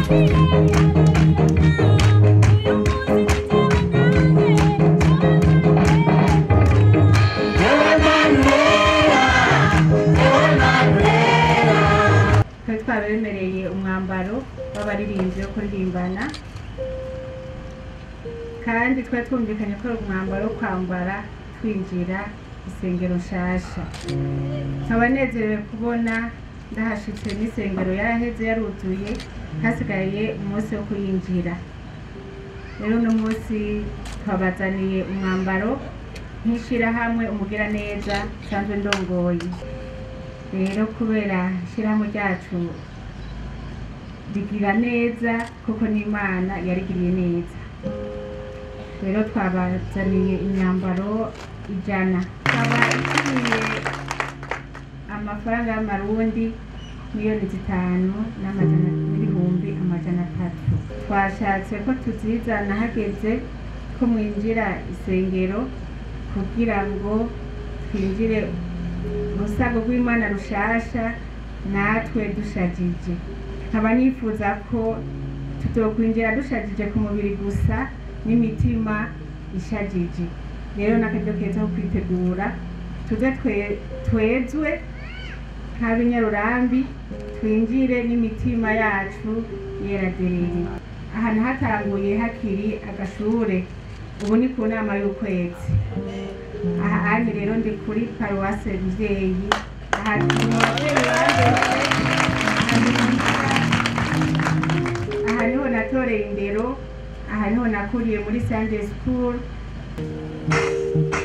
twari twabemereye umwambaro w'abaririmbyi wo kuririmbana kandi twari twumvikanye ko ari umwambaro wo kwambara twinjira isengero nshasha nkaba nezerewe kubona ndahashitse n'isengero yaraheze yaruzuye hasigaye umunsi wo kuyinjira rero uno munsi twabazaniye umwambaro nk'ishirahamwe umugira neza nsanzwe ndongoye rero kubera ishyirahamwe ryacu rigira neza kuko n'imana yarigiriye neza rero twabazaniye imyambaro ijana ikaba ikwiye amafaranga y'amarundi miliyoni zitanu n'amajana n'ibihumbi amajana atatu twashatse ko tuzizana hageze ko mwinjira isengero kugira ngo twinjire urusago rw'imana rushasha natwe dushajije nkaba nifuza ko tutokwinjira dushajije ku mubiri gusa n'imitima ishajije rero n'akaryo keza ko kwitegura tuze twe- twezwe nk'abinyarurambi twinjire n'imitima yacu yera derere ahantu hatanguye hakiri agashure ubu ni ku nama y'ukwezi aha anye rero ndi kuri paruwase muvyeyi aha ni mu bavyeyi bandetse aha niho natoreye indero aha niho nakuriye muri sunday school